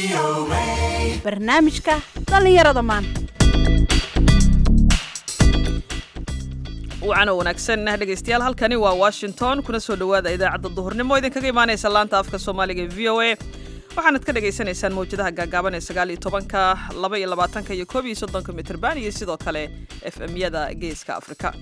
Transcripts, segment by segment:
barnaamijka dhallinyarada maanta wacan wanaagsan dhegaystayaal halkani waa washington kuna soo dhowaada idaacadda duhurnimo idinkaga imaanaysa laanta afka soomaaliga ee v o a waxaanad ka dhagaysanaysaan mawjadaha gaagaaban ee sagaal iyo tobanka laba iyo labaatanka iyo koob iyo soddonka mitirban iyo sidoo kale f m-yada geeska afrika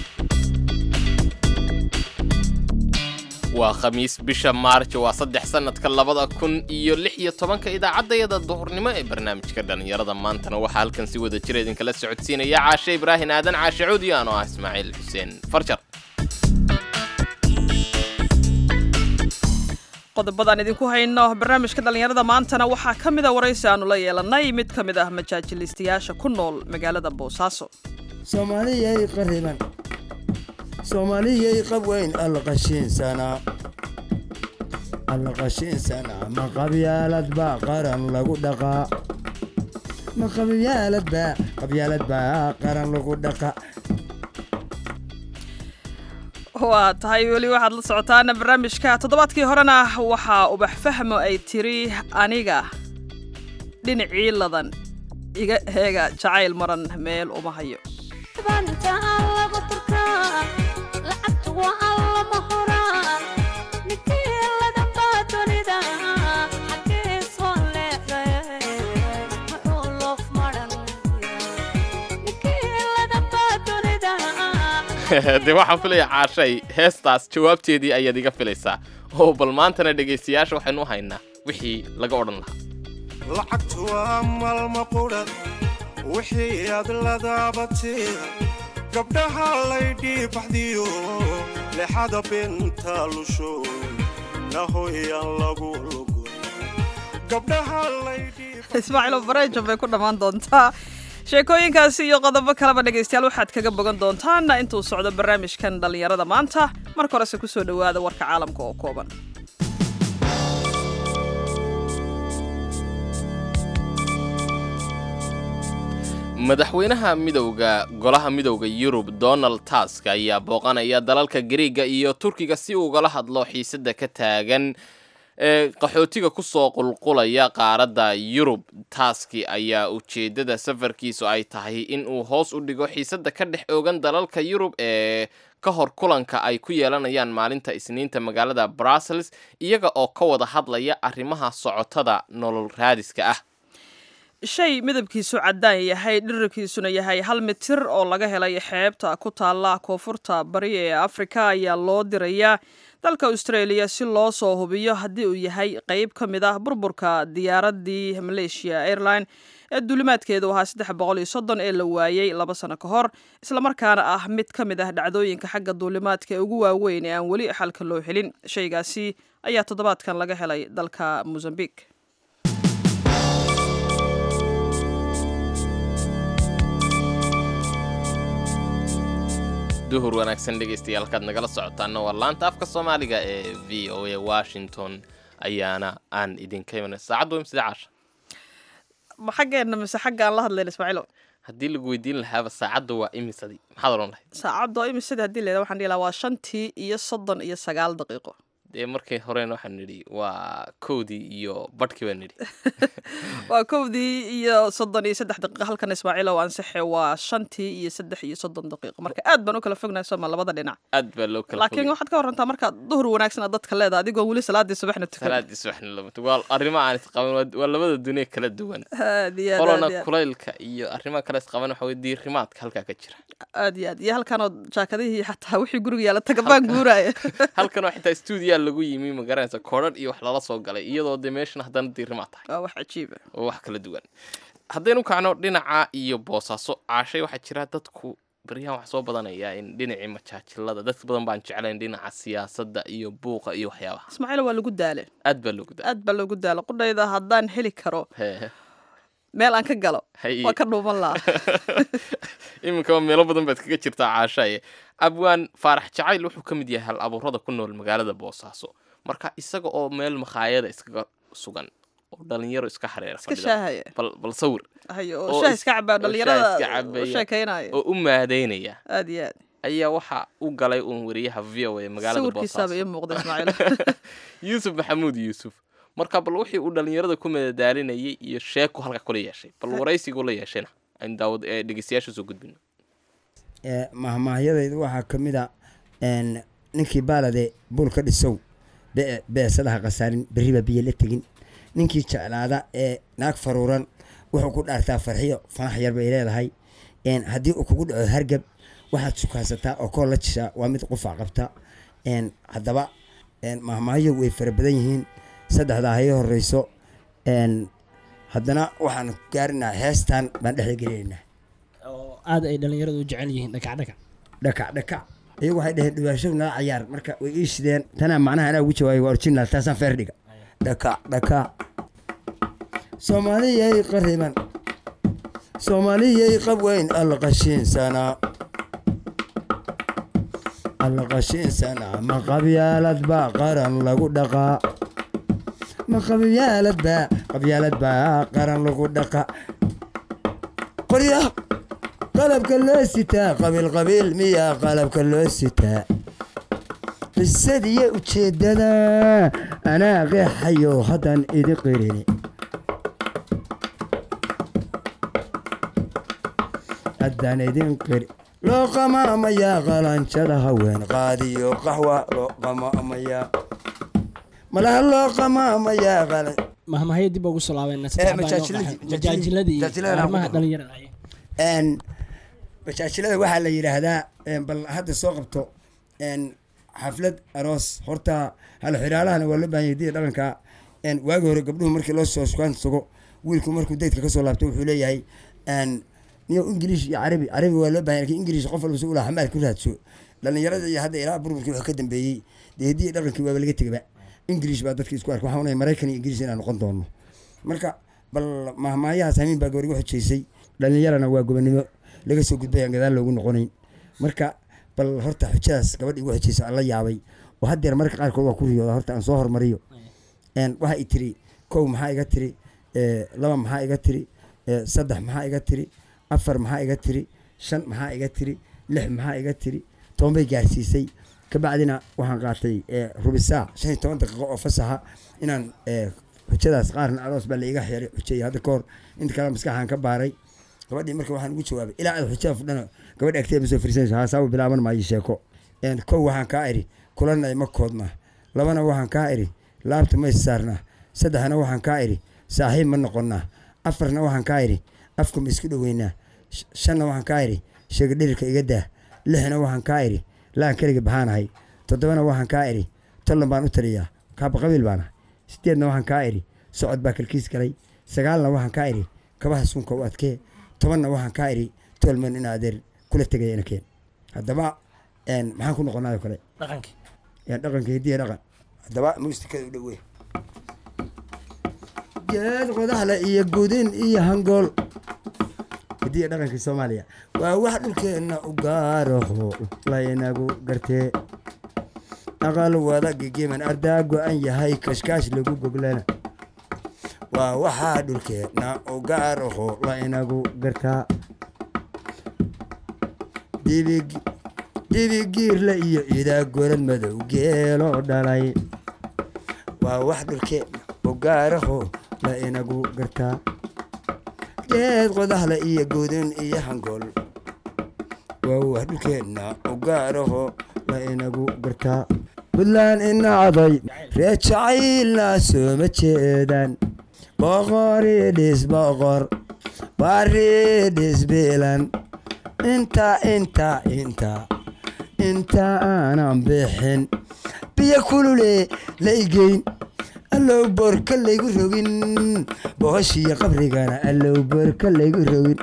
waa khamiis bisha maarj waa saddex sannadka labada kun iyo lix iyo tobanka idaacaddayada duhurnimo ee barnaamijka dhallinyarada maantana waxaa halkan si wada jira idinkala socodsiinaya caashe ibraahin aadan caashe cuudi anoo ah ismaaciil xuseen farjar qodobadaan idinku hayno barnaamijka dhallinyarada maantana waxaa ka mid a waraysi aanu la yeelanay mid ka mid ah majaajilistayaasha ku nool magaalada boosaaso soomaaliyay qariban soomaaliyay qab weyn allaqashiinsanaa allaqashiinsanaa ma qabyaalad baa qaran lagu dhaqaa ma qabyaalad baa qabyaalad baa qaran lagu dhaqa waa tahay weli waxaad la socotaana barnaamijka toddobaadkii horena waxaa ubax fahmo ay tiri aniga dhinacii ladan iga heega jacayl maran meel uma hayo dee waxaan filaya caashay heestaas jawaabteedii ayaad iga filaysaa oo bal maantana dhegaystayaasha waxaynu u haynaa wixii laga odhan lahaa lacagtu waa maalma qudha wixii aad ladaabatee gabdhaha laydhii baxdiyo lexada binta lusho nahoyaan lagu lugo gabdhaha laydhii ismaaciilo bareejo bay ku dhammaan doontaa sheekooyinkaasi iyo qodobo kaleba dhegaystayaal waxaad kaga bogan doontaan intuu socdo barnaamijkan dhallinyarada maanta marka horese kusoo dhowaada warka caalamka oo kooban madaxweynaha midowga golaha midowda yurub donald tusk ayaa booqanaya dalalka gariiga iyo turkiga si ugala hadlo xiisada ka taagan ee qaxootiga kusoo qulqulaya qaaradda yurub taaski ayaa ujeedada safarkiisu ay tahay in uu hoos u dhigo xiisada ka dhex oogan dalalka yurub ee ka hor kulanka ay ku yeelanayaan maalinta isniinta magaalada brussels iyaga oo ka wada hadlaya arrimaha socotada nolol raadiska ah shay midabkiisu caddaan yahay dhirirkiisuna yahay hal mitir oo laga helay xeebta ku taalla koonfurta bari ee afrika ayaa loo dirayaa dalka australia si loo soo hubiyo haddii uu yahay qeyb ka mid ah burburka diyaaradii malaysia airline ee duulimaadkeedu ahaa saddex boqol iyo soddon ee la waayey laba sano ka hor islamarkaana ah mid ka mid ah dhacdooyinka xagga duulimaadka ee ugu waaweyn ee aan weli xalka loo helin shaygaasi ayaa toddobaadkan laga helay dalka mozambique duhur wanaagsan dhegaystayaal kaad nagala socotaana waa laanta afka soomaaliga ee v o a washington ayaana aan idinka imanay saacaddu imsida caasha ma xaggeena mise xagga aan la hadlayn ismaaciilo haddii lagu weydiin lahaaba saacaddu waa imisadii maxaad odhan lahayd saacadda oo imisada haddii leeda waxaan dhihi lahaa waa shantii iyo soddon iyo sagaal daqiiqo dee markii horena waxaan nidhi waa kowdii iyo badhkii baan nidhi waa kowdii iyo soddon iyo saddex daqiiqo halkan ismaaciil oo ansaxe waa shantii iyo saddex iyo soddon daqiiqo marka aad baan u kala fognahay sooma labada dhinac aad baa loo kala laakiin waxaad ka warantaa markaad duhur wanaagsan aad dadka leedahay adigoo weli salaadii subaxna tukan salaadii subaxna lamata waa arrimo aan isqaban waa- waa labada dunia kala duwan aad iyo aad qolona aad iyo aad. kulaylka iyo arrimaha kale isqaban waxa weye diirimaadka halkaa ka jira aad iyo aad iyo halkanoo jaakadihii xataa wixii guriga yaala tagabaan guuraya halkanoo xitaa stuudiyaa lagu yimi ma garanaysa koodhadh iyo wax lala soo galay iyadoo dee meeshan haddana diirimaad tahay waa wax cajiiba oo wax kala duwan haddaynu kacno dhinaca iyo boosaaso caashay waxaa jira dadku baryahan wax soo badanaya in dhinacii majaajilada dad badan baan jeclayn dhinaca siyaasadda iyo buuqa iyo waxyaabaha ismaaciil waa lagu daale aad baa loogu daa aad baa loogu daala qudhayda haddaan heli karo Hee, meel aan ka galo hay waa ka dhuuman lahaa iminkaba meelo badan baad kaga jirtaa caashaye abwaan faarax jacayl wuxuu ka mid yahay hal abuurada ku nool magaalada boosaaso marka isaga oo meel makhaayada iskaga sugan oo dhalinyaro iska xareera iska fadhida. shaahaya bal bal sawir hayo oo oo shaah is- iska cabaa oo shaah iska dhalinyarada cabaya. u sheekaynaya oo u maadeynaya aad iyo aad ayaa waxa u galay uun wariyaha v o a magaalada sawirkiisaaba boosaaso ii muuqda ismaaciil yuusuf maxamuud yuusuf marka bal wixii uu dhalinyarada ku madadaalinayay iyo sheeku halka kula yeeshay bal waraysiguu la yeeshayna aynu daawad ee dhegeystayaasha soo gudbino ee mahmaahyadayda waxaa ka mid a een, ninkii baalade buul ka dhisow be- beesadaha khasaarin berriba biyo la tegin ninkii jeclaada ee naag faruuran wuxuu ku dhaartaa farxiyo fanax yar bay leedahay een, haddii uu kugu dhaco hargab waxaad sukaasataa oo koo la jishaa waa mid qufac qabta een, haddaba een, mahmaahyo way fara badan yihiin saddexdaa hayo horeyso een, haddana waxaan gaarinaa heestan baan dhexda gelinaynaa oo aad ay dhalinyaradu u jecel yihiin dhakacdhakac dhakac dhakac iyagu waxay dhaheen dhibaasho nala cayaar marka way ii shideen tanaa macnaha anaa ugu jawaabay waa original taasaan feer dhiga dhakac dhakac soomaaliyay qariban soomaaliyay qab weyn alla qashiinsanaa alla qashiinsanaa ma qabyaalad baa qaran lagu dhaqaa ma qabyaalad baa qabyaalad baa qaran lagu dhaqaa qoryaha qalabka loo sitaa qabiil qabiil miyaa qalabka loo sitaa qisadiyo ujeeddada anaa qeexayo haddaan idi qirini haddaan idin qiri loo qamaamayaa qalanjada haween qaadiyo qaxwa loo qamaamayaa malaha loo qamaamayaa qalan mahmahyo dib ugu soo laabeena Eh, majaajiladii- majaajiladii iyo majaajiladana arrimaha ku- dhalinyarada ay een majaajilada waxaa la yidhaahdaa een, bal hadda soo qabto een, xaflad aroos horta hal xiraalahana waa loo baahan yahay diya dhaqanka een, waagi hore gabdhuhu markii loo soo sukaan tago wiilku markuu daydka kasoo laabto wuxuu leeyahay een, niyo ingiliish iyo carabi carabi waa loo baahan yahay, lakin ingiliish qof walba si ula xamaal ku raadso dhalinyarada iyo hadda ilaa burburkii wuxuu ka dambeeyey dee diya dhaqankii waaba laga tegaba ingiliish baa dadka isku arka waxaan unay maraykan iyo ingiliish inaan noqon doono marka bal mahmaayahaas hamiin baa gabarigu xujaysay dhalinyarana waa gobonimo laga soo gudbay aan gadaal loogu noqonayn marka bal horta xujadaas gabadha igu xujaysa aan la yaabay oo haddeer marka qaarkood waa ku riyooda horta aan soo hormariyo een waxa i tiri kow maxaa iga tiri ee, laba maxaa iga tiri ee, saddex maxaa iga tiri afar maxaa iga tiri shan maxaa iga tiri lix maxaa iga tiri toban bay gaarsiisay kabacdina waxaan qaatay ee, rubi saac shan iyo toban daqiiqo oo fasaxa inaan ee, xujadaas qaarna aroos baa la iga xiray xujay hadda kahor inta kale maskaxaan ka baaray gabadhii marka waxaan ugu jawaabay ilaa aad xujada fudhana gabadha agteeda ma soo fariisanayso haasaaba bilaaban maayo sheeko een, kow waxaan kaa idhi kulana ima koodna labana waxaan kaa idhi laabta ma issaarnaa saddexna waxaan kaa idhi saaxiib ma noqonnaa afarna waxaan kaa idhi afka ma isku dhoweynaa sh- shanna waxaan kaa idhi sheega dhirirka iga daa lixna waxaan kaa idhi laan keliga baxaanahay toddobana waxaan kaa idhi tollan baan u taliyaa kaaba qabiil baanahay sideedna waxaan kaa idhi socod baa kalkiis galay sagaalna waxaan kaa idhi kabaha sunka u adkee tobanna waxaan kaa idhi tolman in adeer kula tegaya inakeen haddaba een, maxaan ku noqonaayo kale dhaqankii yaa dhaqanka hidiya dhaqan haddaba muusikada u dhowe geed qodaxle iyo gudin iyo hangool hidiya dhaqankii soomaaliya waa wax dhulkeenna u gaaraho laynagu gartee aqal wada gigiman ardaa go-an yahay kashkaash lagu goglana waa waxaa dhulkeenna u gaaraho laynagu gartaa dibig dibigiirle iyo idaa gorad madow geelo dhalay waa wax dhulkeenna u gaaraho la inagu gartaa geed qodaxle iyo gudin iyo hangool waa wax dhulkeenna u gaaraho la inagu gartaa buntland inacday ree jacaylna sooma jeedaan boqoridhis boqor baridhis bilan inta inta inta inta aanan bixin biyo kulule la igeyn allow boorka laygu rogin bohoshiyo qabrigana allow boorka laygu rogin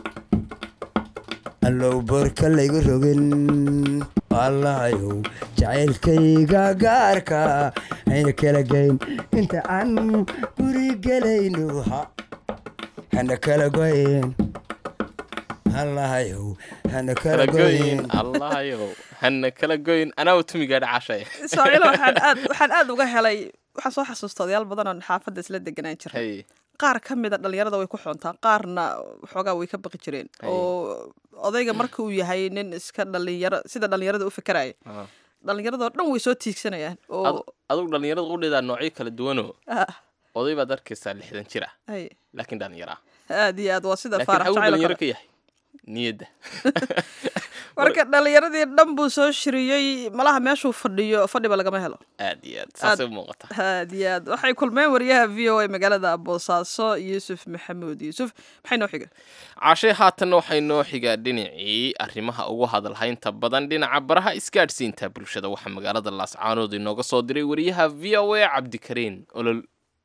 allow boorka laygu rogin allahayow jacaylkayga gaarka hayna kala geyn inta aan guri gelayno ha hana kala goyn allahayow hana kala kala goyn goyn allahayow hana kala goyn anaa tumigaa dhacashay ismaaciilo waxaan aad waxaan aad uga helay waxaan soo xasuusta odayaal badan oo xaafadda isla deganaan jiray hay qaar ka mida dhalinyarada way ku xoontaa qaarna waxoogaa way ka baqi jireen Ay. oo odayga marka uu yahay nin iska dhalinyaro sida dhalinyarada u fikiraya Ah. dhalinyaradoo dhan way soo tiigsanayaan oo Adu- adugu dhalinyarada qudheedaa noocyo kala duwanoo ah, oday baad arkaysaa lixdan jir ah hay laakiin dhallinyara aad iyo aad waa sida laakiin faarax xawu jacayl oo dhalinyaro kale ka yahay niyadda marka dhalinyaradii dhan buu soo shiriyey malaha meeshuu fadhiyo fadhiba lagama helo aad iyo aad saasay u muuqata aad iyo aad waxay kulmeen wariyaha v o a magaalada boosaaso yuusuf maxamuud yuusuf maxay noo xiga caashay haatanna waxay noo xigaa dhinacii arrimaha ugu hadalhaynta badan dhinaca baraha isgaadhsiinta bulshada waxaa magaalada laascaanood inooga soo diray wariyaha v o a cabdikariin olol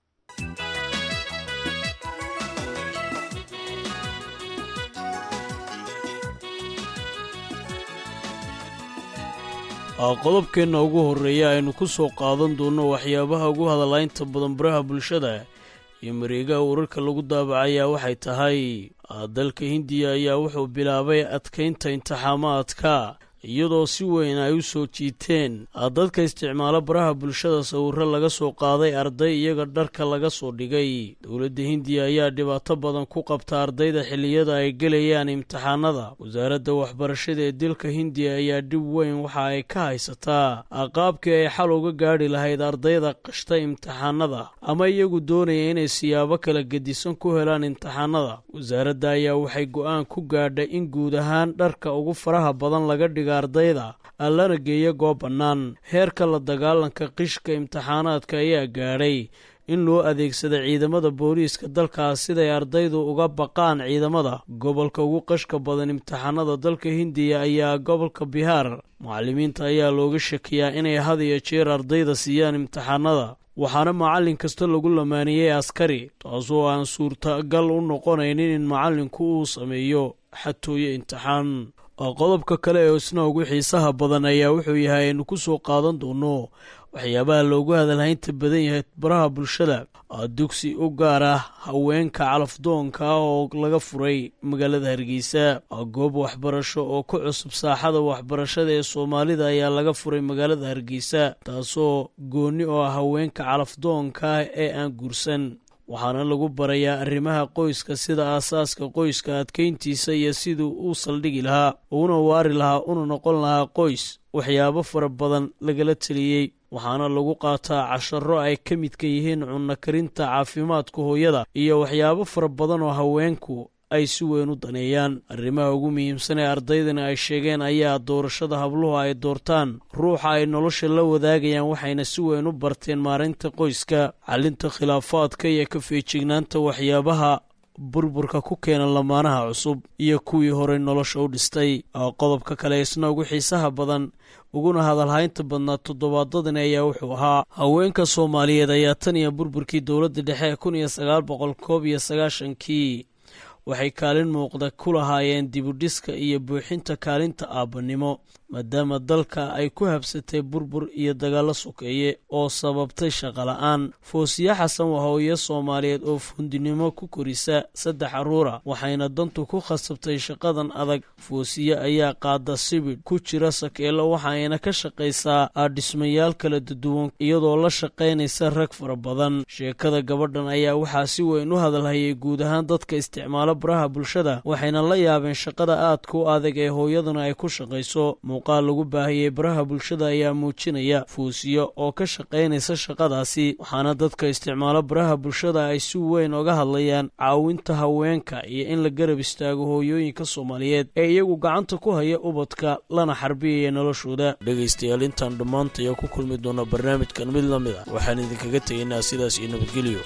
qodobkeenna ugu horreeya aynu ku soo qaadan doonno waxyaabaha ugu hadalaynta badan baraha bulshada iyo mareegaha wararka lagu daabacayaa waxay tahay dalka hindiya ayaa wuxuu bilaabay adkaynta intixaamaadka iyadoo si weyn ay u soo jiiteen dadka isticmaalo baraha bulshada sawirro laga soo qaaday arday iyaga dharka laga soo dhigay dowladda hindiya ayaa dhibaato badan ku qabta ardayda xilliyada ay gelayaan imtixaanada wasaaradda waxbarashada ee dalka hindiya ayaa dhib weyn waxa ay ka haysataa qaabkii ay xal uga gaadhi lahayd ardayda qashta imtixaanada ama iyagu doonaya inay siyaabo kala gedisan ku helaan imtixaanada wasaaradda ayaa waxay go-aan ku gaadhay in guud ahaan dharka ugu faraha badan laga dhiga ardayda lana geeyo goob bannaan heerka la dagaalanka qishka imtixaanaadka ayaa gaadhay in loo adeegsada ciidamada booliiska dalkaas siday ardaydu uga baqaan ciidamada gobolka ugu qashka badan imtixaanada dalka hindiya ayaa gobolka bihaar macallimiinta ayaa looga shakiyaa inay had iyo jeer ardayda siiyaan imtixaanada waxaana macallin kasta lagu lamaaniyey askari taasoo aan suurtagal u noqonaynin in macallinku uu sameeyo xatooyo imtixaan qodobka kale ee isna ugu xiisaha badan ayaa wuxuu yahay aynu ku soo qaadan doono waxyaabaha loogu hadalhaynta badan yahay baraha bulshada dugsi u gaar ah haweenka calafdoonka ah oo laga furay magaalada hargeysa goob waxbarasho oo ku cusub saaxada waxbarashada ee soomaalida ayaa laga furay magaalada hargeysa taasoo gooni oo ah haweenka calafdoonka ah ee aan guursan waxaana lagu barayaa arrimaha qoyska sida aasaaska qoyska adkayntiisa iyo siduu u saldhigi lahaa uuna waari lahaa una noqon lahaa qoys waxyaabo fara badan lagala teliyey waxaana lagu qaataa casharo ay ka midka yihiin cunno karinta caafimaadka hooyada iyo waxyaabo fara badan oo haweenku ay si weyn u daneeyaan arrimaha ugu muhiimsan ee ardaydani ay sheegeen ayaa doorashada habluhu ay doortaan ruuxa ay nolosha la wadaagayaan waxayna si weyn u barteen maarinta qoyska xalinta khilaafaadka iyo ka feejignaanta waxyaabaha burburka ku keena lamaanaha cusub iyo kuwii horey nolosha u dhistay qodobka kale isna ugu xiisaha badan uguna hadalhaynta badnaa toddobaadadani ayaa wuxuu ahaa haweenka soomaaliyeed ayaa tan iyo burburkii dowladda dhexe kun iyo sagaal boqol koob iyo sagaashankii waxay kaalin muuqda ku lahaayeen dibudhiska iyo buuxinta kaalinta aabbanimo maadaama dalka ay ku habsatay burbur iyo dagaallo sokeeye oo sababtay shaqola'aan foosiye xasan waa hooyo soomaaliyeed oo fundinimo ku korisa saddex carruura waxayna dantu ku khasabtay shaqadan adag foosiye ayaa qaada sibidh ku jira sakeelo waxayna ka shaqaysaa dhismayaal kala duwan iyadoo la shaqaynaysa rag fara badan sheekada gabadhan ayaa waxaa si weyn u hadalhayay guud ahaan dadka isticmaalo baraha bulshada waxayna la yaabeen shaqada aadka u adag ee hooyaduna ay ku shaqayso muuqaal lagu baahiyey baraha bulshada ayaa muujinaya fuusiyo oo ka shaqaynaysa shaqadaasi waxaana dadka isticmaalo baraha bulshada ay si weyn oga hadlayaan caawinta haweenka iyo in la garab istaago hooyooyinka soomaaliyeed ee iyagu gacanta ku haya ubadka lana xarbiyaya noloshooda dhegaystayaal intaan dhammaantaya ku kulmi doona barnaamijkan mid la mid a waxaan idinkaga tegaynaa sidaas iyo nabadgelyo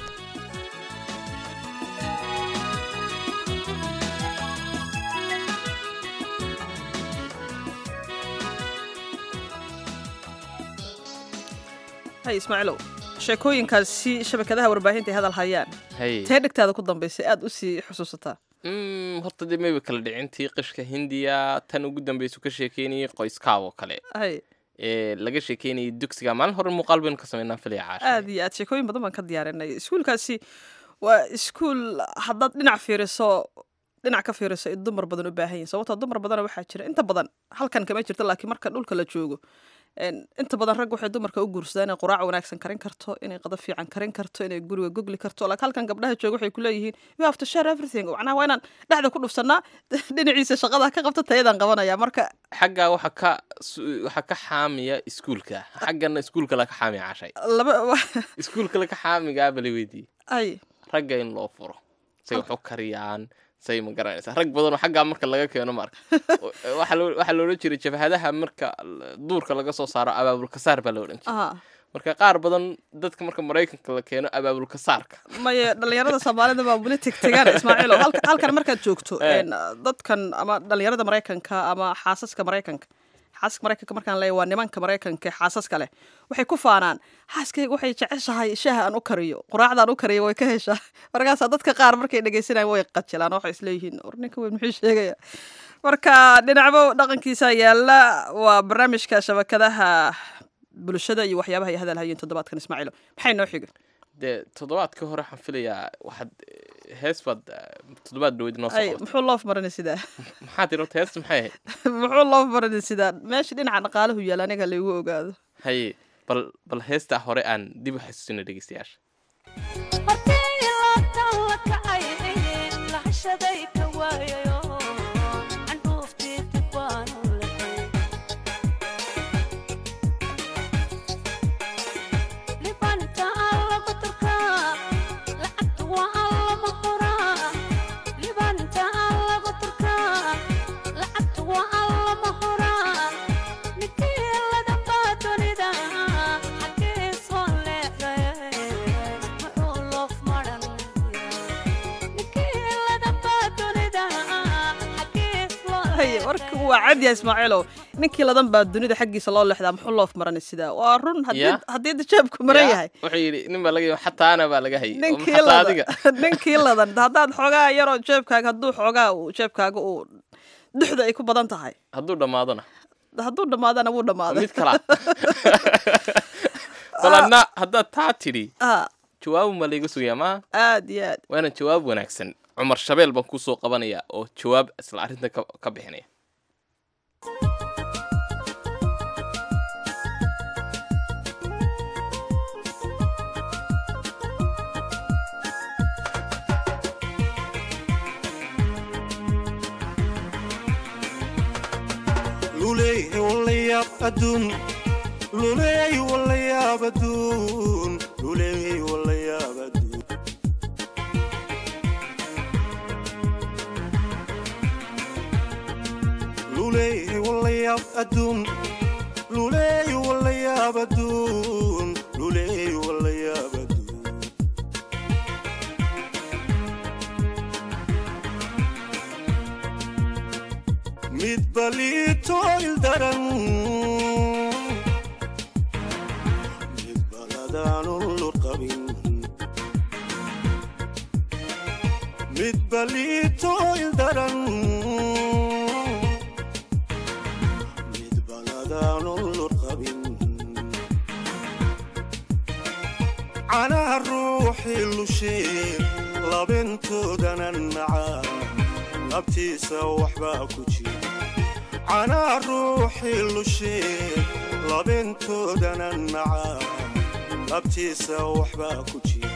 hay ismaaciilow sheekooyinkaasi shabakadaha warbaahinta ay hadal hayaan hay tee dhegtaada ku dambaysay aada usii xusuusataa Mm, horta dee mayba kala dhicintii qishka hindiya tan ugu dambeysu ka sheekeynayay qoyskaab oo kale hay ee laga sheekeynayay dugsiga maalin hore muuqaal baynu ka sameynaa filaya caasha aad iyo aad sheekooyin badan baan ka diyaarinay iskuulkaasi waa iskuul haddaad dhinac fiiriso dhinac ka fiiriso ay dumar badan u baahan yihin sababtoo dumar badana waxaa jira inta badan halkan kama jirto laakiin marka dhulka la joogo Een, inta badan rag waxay dumarka u guursadaan inay quraac wanaagsan karin karto inay qada fiican karin karto inay guriga gogli karto laakiin halkan gabdhaha jooga waxay kuleeyihiin you have to share everything macnaha waa inaan dhexda ku dhufsanaa dhinaciisa shaqada ka qabta tayadaan qabanaya marka xaggaa waxa ka su- waxa ka xaamiya iskuulka xaggana iskuulka laga xaamiya cashay laba iskuulka laga xaamigaa bala weydiiyey ay ragga in loo furo say wax u kariyaan say ma garanaysaa rag badanoo xaggaa marka laga keeno marka waxaa loo- waxaa loola jiray jabhadaha marka l- duurka laga soo saaro abaabulkasaar baa la odhan jiray aha marka qaar badan dadka marka maraykanka la keeno abaabulkasaarka maye dhalinyarada soomaalida baa weli tegtegaan ismaaciilo halka- halkan markaad joogto Eh. een, dadkan ama dhalinyarada maraykanka ama xaasaska maraykanka xaasaska maraykanka markaan leeyahay waa nimanka maraykanka ee xaasaska leh waxay ku faanaan xaaskayga waxay jeceshahay shaaha aan u kariyo quraacdaan u kariyo way ka heshaa markaasaa dadka qaar markay dhegeysanayaan way qajilaan waxay isleeyihiin war ninka weyn muxuu sheegaya marka dhinacbo dhaqankiisa yaala waa barnaamijka shabakadaha bulshada iyo waxyaabaha ay hadal hayeen toddobaadkan ismaaciilo maxay noo xigay dee toddobaadka hore waxaan filayaa waxaad hees baad eh, toddobaad dhaweyd noo soo ay qabatay muxuu loof maranay sidaa maxaa tiri horta heesta maxay ahayd muxuu loo baranay sidaa meesha dhinaca dhaqaalahu yaala aniga laygu ogaado haye bal bal heestaa hore aan dib u xasuusina dhegeystayaasha haye warka waa cadiya ismaaciilow ninkii ladan baa dunida xaggiisa loo leexdaa muxuu loof maranay sidaa waa run haddii Ya. haddii dajaabku maran Ya, yahay wuxuu yidhi nin baa laga xataa ana baa laga hayay oo ninkii xataa ladan adiga ninkii ladan haddaad xoogaa yaroo jeebkaaga hadduu xoogaa uu jeebkaaga uu duxda ay ku badan tahay hadduu dhammaadona hadduu dhammaadana wuu dhammaaday mid kala bal adna haddaad taa tidhi ah jawaabu ma layga sugayaa maa aad iyo aad waana jawaab wanaagsan cumar shabeel baan kusoo qabanaya oo jawaab isla arrinta ka ka bixinaya luleey walayaab adduun luleey walayaab adduun luleey walayaab adduun luleey walayaab adduun luleey walayaab adduun luleey walayaab adduun mid baliito ildaran mid baladaanun lurqabin mid baliito ildaran mid baladaanun lurqabin canaha ruuxii lushee labintoodana nacaa labtiisa waxbaa ku jira canaa ruuxii lushee labintoodana nacaa labtiisa waxbaa ku jira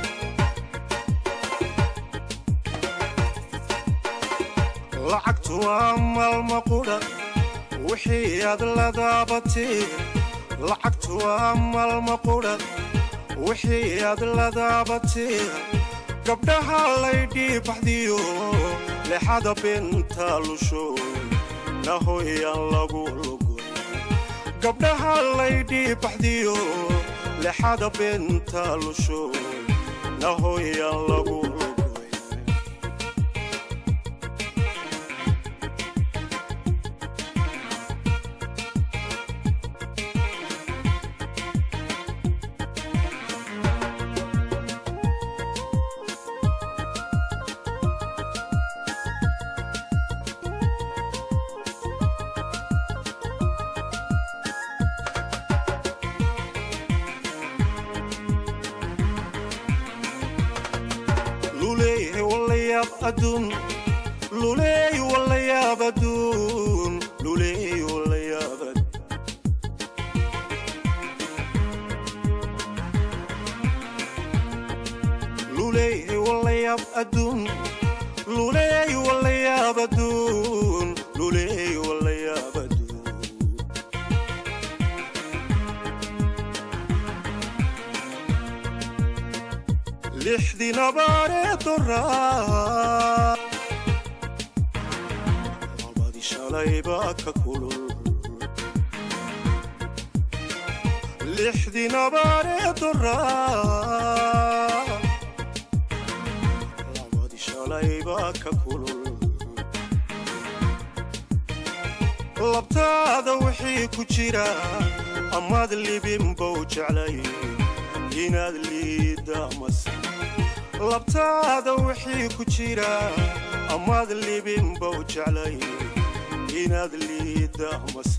lacagtu waa maalma qudha wixii aad la daabatee lacagtu waa maalma qudha wixii aad la daabatee gabdhaha laydhii baxdiyo lexada binta lusho nahoyaan lagu lugoy gabdhaha laydhii baxdiyo lexada binta lusho nahoyaan lagu lugoy luleey walayaab adduun luleey walayaab adduun luleey walayaab adduun luleey walayaab adduun luleey walayaab adduun luleey walayaab adduun lixdii nabaaree doraa labadii shalaybaa ka kulul lixdii nabaaree doraa labadii shalaybaa ka kulul labtaada wixii ku jira amaad libinbow jeclay inaad liidda mase labtaada wixii ku jira amaad libinbow jeclay inaad liidda mase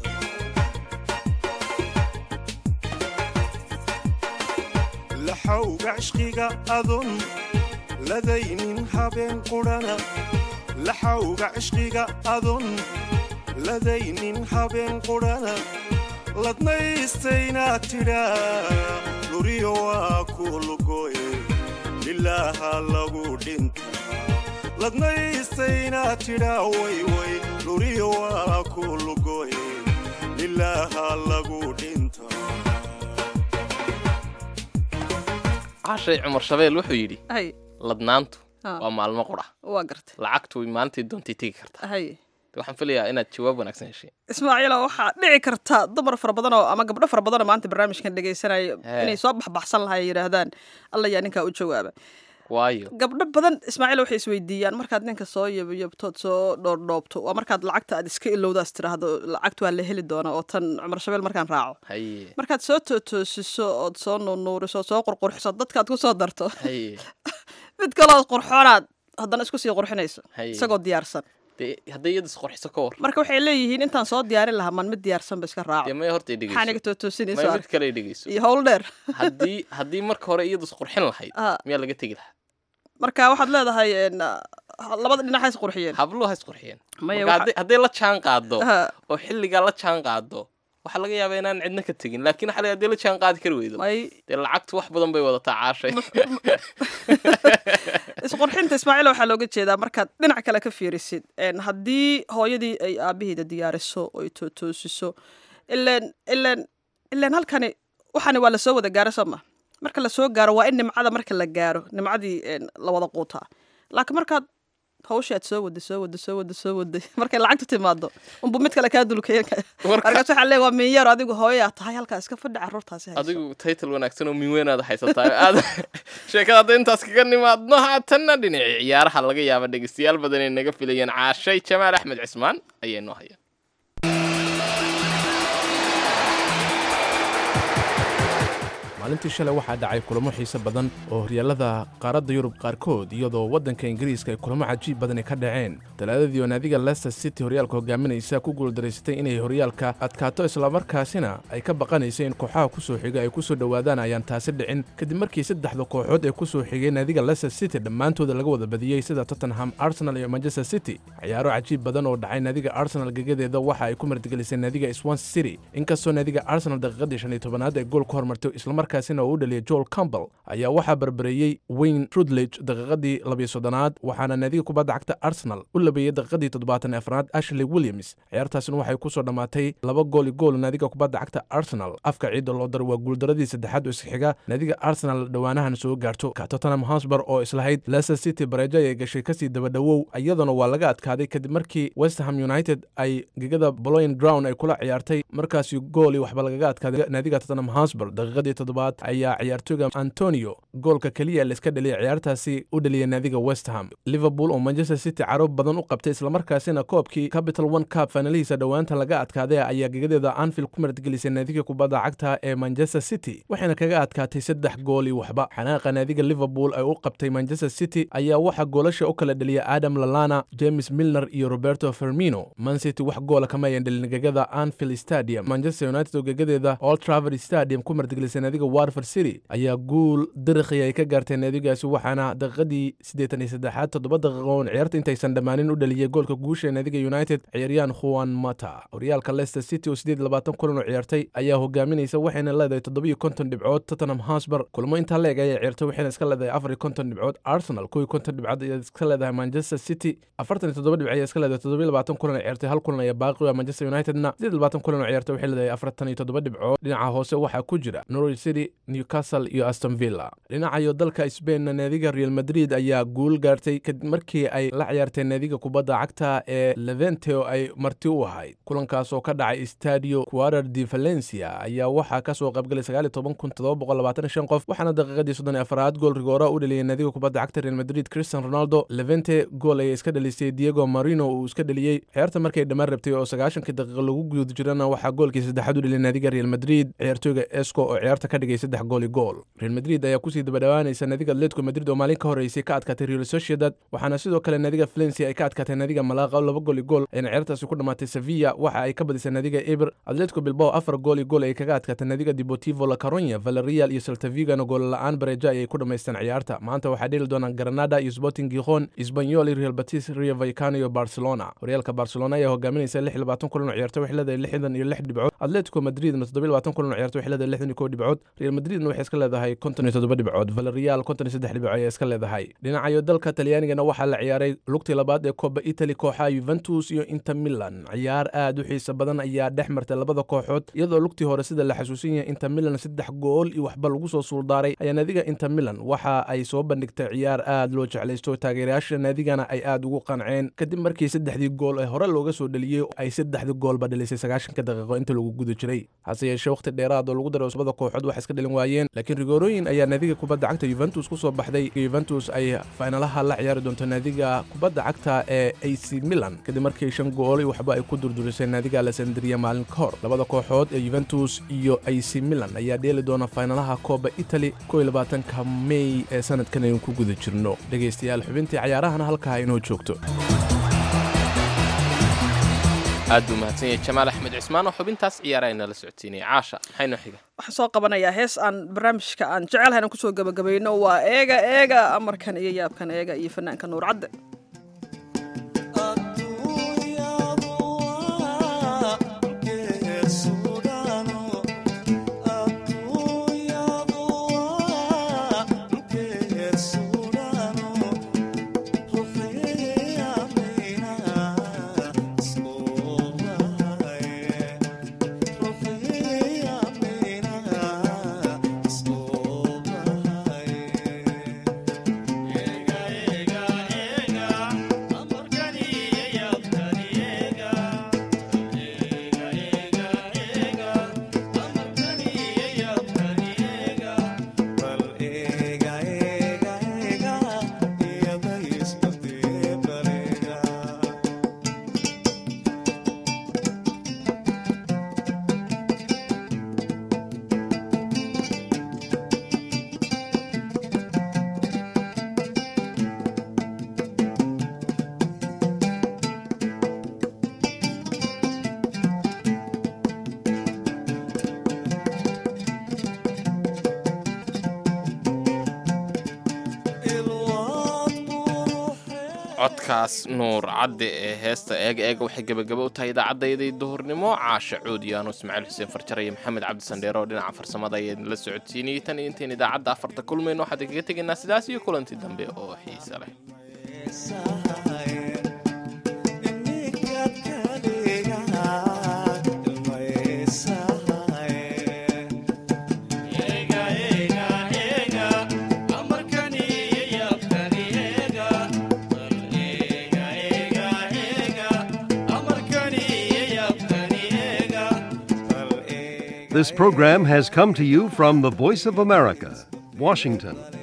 laxawga cishqiga adun ladaynin habeen qudhana laxawga cishqiga adun ladaynin habeen qudhana ladnaystaynaad tidhaa luriyo waa ku lugoye lilaaha lagu dhinta ladnaystaynaad tidhaa wayway luriyo waa ku lugoye lilaaha lagu dhinta cashay cumar shabeel wuxuu yidhi hay ladnaantu Ah. waa maalmo qura waa gartay lacagtu way maalintii doontay tegi kartaa hay waxaan filayaa inaad jawaab wanaagsan heshay ismaaciila waxaa dhici karta dumar fara badan oo ama gabdho fara badan oo maanta barnaamijkan dhegaysanaya Hee. inay soo baxbaxsan lahay yidhaahdaan alla yaa ninkaa u jawaaba waayo gabdho badan ismaaciil waxay isweydiiyaan markaad ninka soo yabyabtood soo dhoordhoobto waa markaad lacagta aad iska ilowdaas tiraahdo lacagtu waa la heli doonaa oo tan cumar shabeel markaan raaco haye markaad soo tootoosiso ood soo nuunuuriso ood soo qurqurxiso dadkaad ku soo darto haye mid kaloo qurxoonaad haddana isku sii qurxinayso Haye. isagoo diyaarsan dee hadday iyada isqorxiso ka war marka waxay leeyihiin intaan soo diyaarin lahaa man mid diyaarsan ba iska raaco dee maya horta ay maxaa niga dhegeyso tootoosinayso maya ark mid kale ay dhegeyso iyo howl dheer haddii haddii marka hore iyadu isqurxin lahayd Ah. miyaa laga tegi lahaa marka waxaad leedahay en, ah, labada dhinac ha isqurxiyeen habluhu ha isqurxiyeen Maya, Marka waxa- hadday- hadday la jaan qaado Ha. oo xilligaa la jaan qaado waxaa laga yaabaa inaan cidna ka tegin laakiin xalay haddii la jaan qaadi kari weydo may dee lacagtu wax badan bay wadataa caashay isqurxinta ismaaciil waxaa looga jeedaa markaad dhinac kale ka fiirisid En, haddii hooyadii ay aabaheeda diyaariso oo ay tootoosiso ileen ileen ileen halkani waxani waa lasoo wada gaaro soo ma marka lasoo gaaro waa in nimcada marka la gaaro nimcadii en, la wada quutaa laakiin markaad hawshii aad soo waday soo waday soo waday soo waday markay lacagtu timaado unbu mid kale kaa dulkaya Warka- markaas waxaa leeya waa minyar adigu hooyaa tahay halkaa iska fadhi carruurtaasi hayso adigu title wanaagsan oo minweynaad haysataa aad sheekada hadda intaas kaga nimaadno haatanna dhinacii ciyaaraha laga yaaba dhegeystayaal badan ay naga filayeen caashay jamaal axmed cismaan ayay noo hayaan maalintii shalay waxaa dhacay kulamo xiise badan oo horyaalada qaaradda yurub qaarkood iyadoo waddanka ingiriiska ay kulamo cajiib badani ka dhaceen talaadadii oo naadiga leicester city horyaalka hogaaminaysa ku guuldaraysatay inay horyaalka adkaato islamarkaasina ay ka baqanaysa in kooxaha ku soo xiga ay ku soo dhowaadaan ayaan taasi dhicin kadib markii saddexda kooxood ee ku soo xigay naadiga leicester city dhammaantooda laga wada badiyey sida tottenham arsenal iyo manchester city ciyaaro cajiib badan oo dhacay naadiga arsenal gegadeeda waxa ay ku martigelisay naadiga swansea city inkastoo naadiga arsenal daqiiqadii shan iyo tobanaad ay gool ka hormartay islamarkaasina uu u dhaliyay joel campbell ayaa waxaa barbareeyey wayne rudlage daqiiqadii labiyo soddonaad waxaana naadiga kubadda cagta arsenal u labeeyey daqiiqadii toddobaatan iyo afraad ashley williams ciyaartaasina waxay ku soo dhammaatay laba gool iyo gool naadiga kubadda cagta arsenal afka ciidda loo daray waa guuldaradii saddexaad oo isxiga naadiga arsenal dhowaanahan soo gaarto ka tottenham hotspur oo islahayd leicester city bareejo ayay gashay kasii dabadhowow iyaduna waa laga adkaaday kadib markii west ham united ay gegada boloyn ground ay kula ciyaartay markaasi gooli waxba lagaga adkaaday naadiga tottenham hotspur daqiiqadii toddobaad ayaa ciyaartooyga antonio goolka keliya laiska dhaliyay ciyaartaasi u dhaliyay naadiga west ham liverpool oo manchester city caro badan u qabtay islamarkaasina koobkii capital one cup faanalihiisa dhowaanta laga adkaaday ayaa gegadeeda anfield ku martgelisay naadiga kubadda cagta ee manchester city waxayna kaga adkaatay saddex gool iyo waxba xanaaqa naadiga liverpool ay u qabtay manchester city ayaa waxaa goolasha u kala dhaliyay adam lalana james milner iyo roberto fermino man city wax goola kama ayan dhalin gegada anfield stadium manchester united oo gegadeeda old traver stadium ku martgelisay naadiga watford city ayaa guul dirikhi ay ka gaartay naadigaasi waxaana daqiiqadii siddeetan iyo saddexaad toddoba daqiiqo oon ciyaarta intaysan dhammaanin u dhaliyay goolka guusha ee naadiga united ciyaaryahan juan mata horyaalka leicester city oo siddeed iyo labaatan kulan oo ciyaartay ayaa hogaaminaysa waxayna leedahay toddoba iyo konton dhibcood tottenham hosber kulmo intaa leeg ayay ciyaartay waxayna iska leedahay afar iyo konton dhibcood arsenal kow iyo konton dhibcood ayaa iska leedahay manchester city afartan iyo toddoba dhibc ayaa iska leedahay toddoba iyo labaatan kulan oo ciyaartay hal kulan ayaa baaqi u ah manchester unitedna siddeed iyo labaatan kulan oo ciyaartay waxay leedahay afartan iyo toddoba dhibcood dhinaca hoose waxaa ku jira norwich city newcastle iyo aston villa dhinacayo dalka sbainna naadiga real madrid ayaa guul gaartay kadib markii ay la ciyaartay naadiga kubadda cagta ee levente oo ay marti u ahayd kulankaas oo ka dhacay stadio quarar de valencia ayaa waxaa kasoo qaybgalay sagaal iyo toban kun toddoba boqol labaatan iyo shan qof waxaana daqiiqadii soddon iyo afaraad gool rigoora u dhaliyay naadiga kubadda cagta real madrid christian ronaldo levente gool ayay iska dhalisay diego marino uu iska dhaliyey ciyaarta markay dhammaan rabtay oo sagaashankii daqiiqo lagu guda jirana waxaa goolkii saddexaad u dhaliyay naadiga real madrid ciyaartooyga esco oo ciyaarta ka dhigay saddex gool iyo gool real madrid ayaa kusii dabadhawaanaysa naadiga atletico madrid oo maalin ka horeysay ka adkaatay real sociedad waxaana sidoo kale naadiga valencia ay ka adkaatay naadiga malaqa laba gool iyo gool ayna ciyaartaasi ku dhammaatay sevilla waxa ay ka badisay naadiga eber atletico bilbao afar gool iyo gool ay kaga adkaatay naadiga deportivo la caronya valerial iyo saltavigana gool la-aan bareja ayay ku dhammaysteen ciyaarta maanta waxaa dheli doonaan granada iyo sporting gijon isbanyol iyo real batis rio vaicano iyo barcelona horyaalka barcelona ayaa hogaaminaysa lix iyo labaatan kulan oo ciyaarta waxay leedahay lixdan iyo lix dhibcood atletico madridna toddoba iyo labaatan kulan oo ciyaarta waxay leedahay lixdan iyo kow dhibcood real madridna waxay iska leedahay konton iyo toddoba dhibcood valerial konton iyo saddex dhibcood ayaa iska leedahay dhinacayo dalka talyaanigana waxaa la ciyaaray lugtii labaad ee koba italy kooxaha yuventus iyo inter milan ciyaar aad u xiisa badan ayaa dhex martay labada kooxood iyadoo lugtii hore sida la xasuusan yahay inter milan saddex gool iyo waxba lagu soo suuldaaray ayaa naadiga inter milan waxa ay soo bandhigtay ciyaar aad loo jeclaysto taageerayaasha naadigana ay aad ugu qanceen kadib markii saddexdii gool ee hore looga soo dhaliyey ay saddexdii goolba dhalisay sagaashanka daqiiqo inta lagu guda jiray hase yeeshee waqti dheeraad oo lagu daray labada kooxood wax iska dhalin waayeen laakiin rigoorooyin ayaa naadiga kubadda cagta yuventus ku soo baxday yuventus ay faynalaha la ciyaari doonto naadiga kubadda cagta ee ac milan kadib markii shan gool waxba ay ku durdurisay naadiga alessandria maalin ka hor labada kooxood ee yuventus iyo ac milan ayaa dheeli doona faynalaha kooba italy kow iyo labaatanka mey ee sanadkan aynu ku guda jirno dhegaystayaal xubintii cayaarahana halkaa inoo joogto aad buu mahadsan yahay jamaal axmed cismaan oo xubintaas ciyaara inala socotiinaya caasha maxay noo xiga waxaan soo qabanayaa hees aan barnaamijka aan jecelahay aan kusoo gabagabayno waa eega eega amarkan iyo yaabkan eega iyo fanaanka nuur cadde codkaas nuur cadde ee heesta eega eega waxay gebagaba u tahay idaacaddaydii duhurnimo caasha cuudiyaano ismaaciil xuseen farjar iyo maxamed cabdi sandheero oo dhinaca farsamada ayaan la socodsiinayay tan iyo intayn idaacadda afarta kulmayno waxaan kaga tegaynaa sidaas iyo kulantii dambe oo xiisa leh This program has come to you from the Voice of America, Washington.